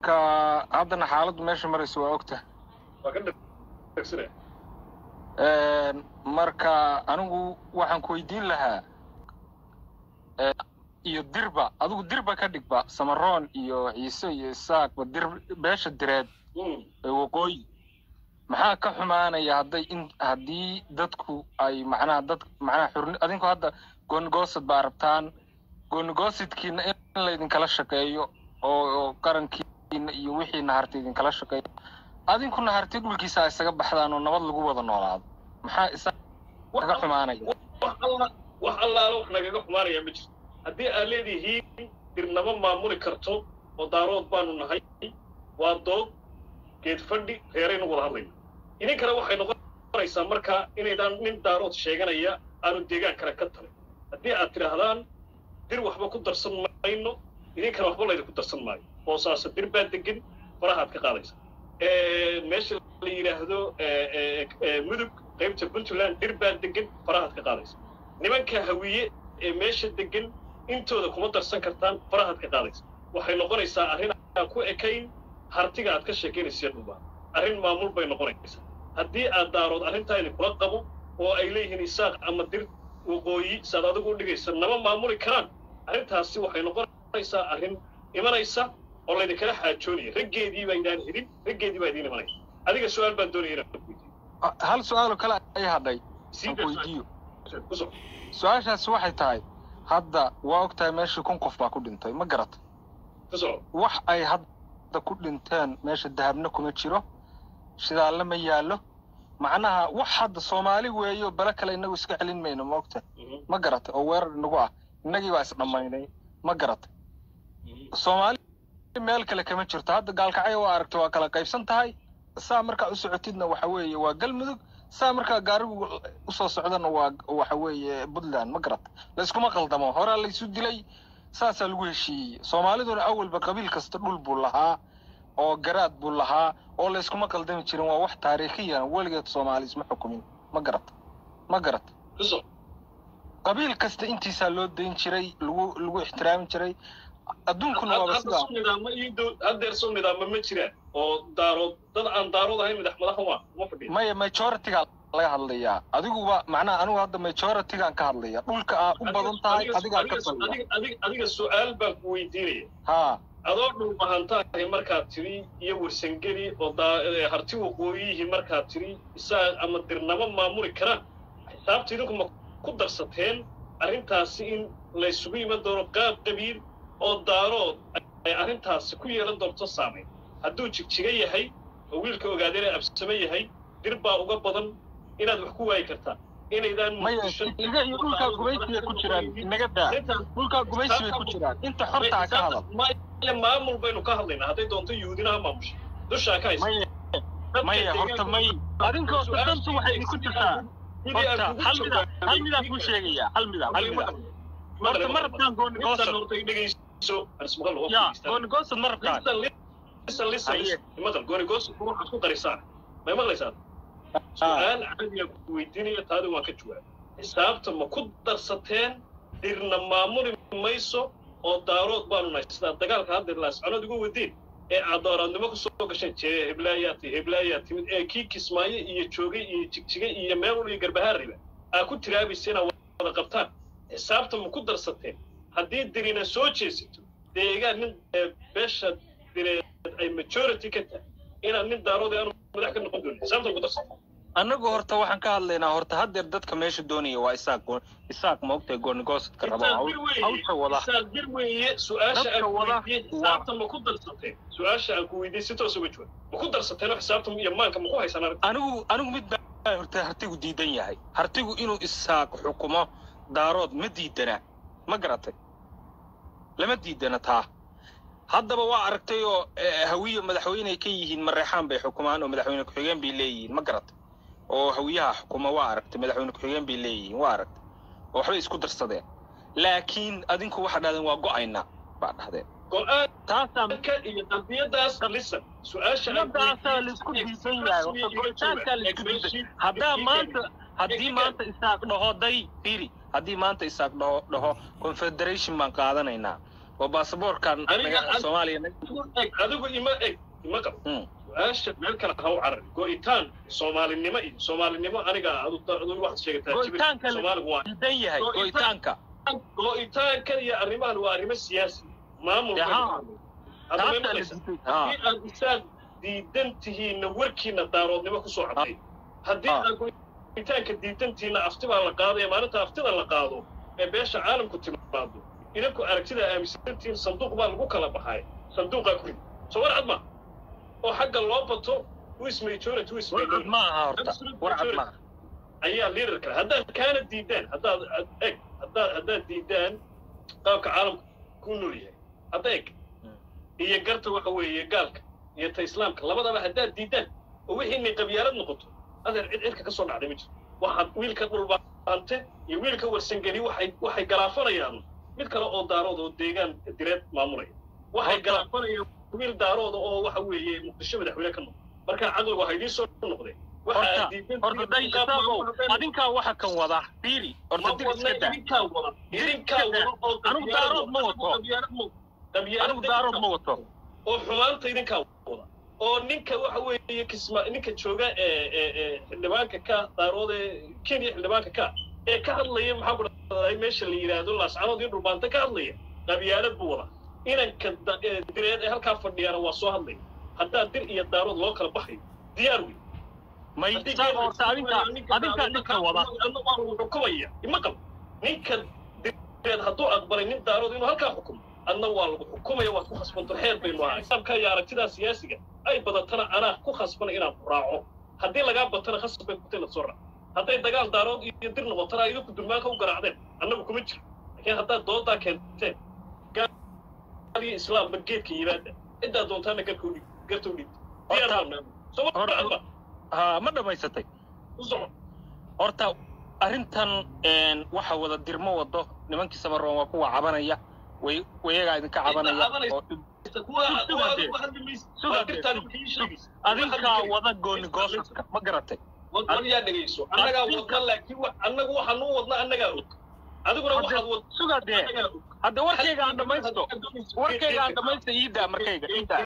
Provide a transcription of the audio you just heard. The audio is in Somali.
marka haddana xaaladdu meesha maraysa waa ogta waa ka dhegsanaya marka anigu waxaan ku weydiin lahaa iyo dirba adigu dirba ka dhigba samaroon iyo ciise iyo isaaqba dir beesha direed ee waqooyi maxaa ka xumaanaya hadday in haddii dadku ay macnaha dad macnaha xurni adinku hadda goonigoosad baa rabtaan goonigoosidkiina in laydinkala shaqeeyo oo oo qarankiina iyo wixiina harti idinkala shaqeeyo adinkuna harti dhulkiisa ay isaga baxdaan oo nabad lagu wada noolaado maxaa isa kaga xumaanaya wax alla wax allaala wax nagaga xumaanaya ma jirto haddii aad leedihiin dirnamo maamuli karto oo daarood baanu nahay waa dood geed fadhi reeraynu wada hadlayna idinkana waxay noqonaysaa markaa inaydaan nin daarood sheeganaya aanu deegaan kale ka talin haddii aad tidhaahdaan dir waxba ku darsan mayno idinkana waxba laydinku darsan maayo boosaaso dir baa degan farahaad ka qaadaysa meesha la yidhaahdo mudug qaybta puntland dir baa degan farahaad ka qaadaysa nimanka hawiye ee meesha degan intooda kuma darsan kartaan farahaad ka qaadaysa waxay noqonaysaa arrin aan ku ekayn hartiga aad ka sheekaynaysa dhulbaa arrin maamul bay noqonaysaa haddii aad daarood arrintaa idinkula qabo oo ay leeyihiin isaaq ama dir waqooyi saad adigu u dhigaysa nama maamuli karaan arrintaasi waxay noqonaysaa arrin imanaysa oo laydinkala xaajoonaya raggeedii baa idaan helin raggeedii baa idiin imanaya adiga su-aal baan doonaya inaan weydiiyo hal su-aaloo kale ay hadhay aan ku weydiiyo su-aashaasi waxay tahay hadda waa og tahay meeshii kun qof baa ku dhintay ma garata ku soco wax ay hadda ku dhinteen meesha dahabna kuma jiro shidaalle ma yaallo macnaha wax hadda soomaali weeyo bale kale inagu iska celin mayno ma ogta ma garata oo weerar inagu ah innagii baa isdhammaynay ma garata soomaali meel kale kama jirto hadda gaalkacyo waa aragta waa kala qaybsan tahay saa markaa u socotidna waxa weeye waa galmudug saa markaa gaarigu usoo socdana waa waxa weeye puntland ma garata layskuma qaldamo horaa laysu dilay saasaa lagu heshiiyey soomaaliduna awalba qabiil kasta dhul buu lahaa oo garaad buu lahaa oo layskuma qaldami jirin waa wax taariikhiyana weligeed soomaali isma xukumin ma garata ma garata ku soco qabiil kasta intiisaa loo dayn jiray lagu lagu ixtiraami jiray adduunkuna waaba hadda sidaa soo nidaamo iyo dow haddeer soo nidaamo ma jiraan oo daarood dad aan daarood ahayn madax madaxa waa uma fadhiya maya majoritiga laga hadlayaa adiguba macnaha anigu hadda majoritigaan ka hadlaya dhulka aa u badan tahay adigaa ka fadhiya adiga adiga adiga su-aal baan ku weydiinaya haa adoo dhul bahantahay markaad tiri iyo warsangeli oo daa ee harti waqooyihii markaad tiri isaga ama dirnamo maamuli karaan xisaabta idinku ma ku darsateen arrintaasi in laysugu iman doono qaab qabiil oo daarood ay arrintaasi ku yeelan doonto saamayn hadduu jigjiga yahay oo wiilka ogaadeen absame yahay dir baa uga badan inaad wax ku waayi kartaa inaydaan maya iga iyo dhulkaa gumaysi bay ku jiraan inaga daa dhulkaa gumaysi bay ku jiraan inta xorta ha ka hadal maya maamul baynu ka hadlaynaa hadday doonto yuhuudinaha maamusha dushaa ka haysa maya maya horta may adinkoo dantu waxay idinku jirtaa horta hal mida hal midaan kuu sheegaya hal mida hal mida horta ma rabtaan goonigoosad ya goonigoosad ma rabtaan waxaad ku qarisaan may maqlaysaa su-aal caadiya ku weydiinaya taadi waan ka jawaab xisaabta ma ku darsateen dirna maamuli mayso oo daarood baanu nahay sidaa dagaalka haddeer laasconood uga wadeen ee aad dooraadnimo ku soo gasheen jee heblaayaa ti heblaayaa timid ee kii kismaayo iyo joogay iyo jigjigay iyo meelul iyo garbahaariba aa ku tiraabaysa inaad wada qabtaan xisaabta ma ku darsateen haddii dirina soo jeesato deegaan nin beesha direed ay majority ka tahay inaad nin daarood aanu madax ka noqon doonin xisaabta ma ku darsateen annagu horta waxaan ka hadlaynaa horta haddeer dadka meesha doonaya waa isaaq go- isaaq ma ogtahay goonigoosodka raba hawsha wada dir weeye su-aasha Dadka aan ku wada weydiiyey waa- xisaabta ma ku darsateen su-aasha aan ku weydiiyey si toos uga jawaab ma ku darsateen oo xisaabta iyo maanka ma ku haysaan arrinta anigu anigu mid baa horta hartigu diidan yahay hartigu inuu isaaq xukumo daarood ma diidana ma garatay lama diidana taa haddaba waa aragtay oo eh, hawiye madaxweyney ka yihiin mareexaan bay xukumaan oo madaxweyne ku-xigeen bay leeyihiin ma garatay oo hawiyaha xukuma waa aragtay madaxweyne ku-xigeen bay leeyihiin waa aragtay oo waxbay isku darsadeen laakiin adinku waxaa dhahdeen waa go'ayna baa dhahdeen taasaa go-aanka iyo qadiyadaas lisan su-aasha aan ku Sidaasaa weydiiyey- laisku diidan yahay horta go'itaankaa laisku diidan haddaa maanta haddii maanta isaaq dhaho day firi haddii maanta isaaq dhaho dhaho confederation baan qaadanaynaa oo baasaboorkan Aniga- naga- soomaaliya eg adigu ima eg ima qabo Mm. su-aasha meel kale ha u carari go-itaan soomaalinimo iyo soomaalinimo aniga adu adu waxaad sheegataa jibir Go'itaanka la- soomaaligu waa diidan yahay Go'itaan- go'itaanka go-itaankan iyo arrimahan waa arrimo siyaasi maamul Yaha. taabta la haddii diiday ha aad isaad diidan tihiinna warkiina daaroodnimo kusoo caday haddii Ah. aad go'itaanka diidantihiinna afti baa la qaadaya maalinta aftida la qaado ee beesha caalamku timaado idinku aragtida aaminsantihiin sanduuq baa lagu kala baxay sanduuqaa ku rid soo war cad ma oo xagga loo bato wis majority wis warcad minority ma aha horta warcad ma aha ayaa liider kale haddaad kaana diidaan haddaad ad- eg haddaad haddaad diidaan qaabka caalamka ku nool yahay hadda eg iyo garta waxa weeye gaalka iyo ta islaamka labadaba haddaad diidaan oo wixii inay qabyaalad noqoto adeer cid cirka ka soo dhacday ma jiro waxaad wiilka dhulbaante iyo wiilka warsangeli waxay waxay galaafanayaan mid kale oo daarood oo deegaan direed maamulaya waxay Horta- galaafanayaan wiil daarooda oo waxa weeye muqdisho madaxweyne ka noqda marka caqligu ha idiin soo noqdeen waxa horta aad diidan horta day isaagow adinkaa waxa kan wada fiiri horta dib iska daa idinkaa wada idinkaa wada oo Anigu daarood ma wato. anigu daarood ma wato oo xumaanta idinkaa wada oo ninka waxa weeye kisma ninka jooga ee ee ee xildhibaanka ka daarood ee kenya xildhibaanka ka ee ka hadlaya maxaa ku dhahday meesha la yidhaahdo laascanood iyo dhulbaanta ka hadlaya qabyaalad buu wada inanka da- ee direed ee halkaa fadhiyaana waa soo hadlaya haddaa dir iyo daarood loo kala baxayo diyaar wey may isaago horta adinkaa adinkaa dhibka wada xukumaya ima qabo ninka direed hadduu aqbalay nin daarood inuu halkaa xukumo adna waa lagu xukumaya waad ku khasbanto xeer baynu ahay islaamka iyo aragtidaa siyaasiga ay badatana anaa ku khasbana inaan ku raaco haddii lagaa batana khasab bay kutay la soo raac hadday dagaal daarood iyo dir noqotana idinku dulmaanka u garaacdeen annagu kuma jiro laakiin haddaad doodaa keenteen gaal iyo islaamba geedka yimaada ciddaa doontaana garka udhig garta udhig diyaar Horta- baa soo horta- ha ma dhammaysatay u soco horta arrintan een, waxa wada dirmo wado nimankii samaroon waa kuwa cabanaya way wayagaa idinka cabanaya cabanaysa. oo kuwa Suga kuwa dee. adigu hadli maysid Suga waa dee, dirtaan suga. kii sheegaysa adinkaa wada gooni goosaska ma garatay wad war yaa dhegayso annagaa Adinka- wadna laakiin wa- annagu waxaan u wadna annagaa og adiguna Hadda- waxaad wad suga dee annagaa og hadda warkayga aan dhammaysto warkayga aan dhammaysto iidaa markayga iidaa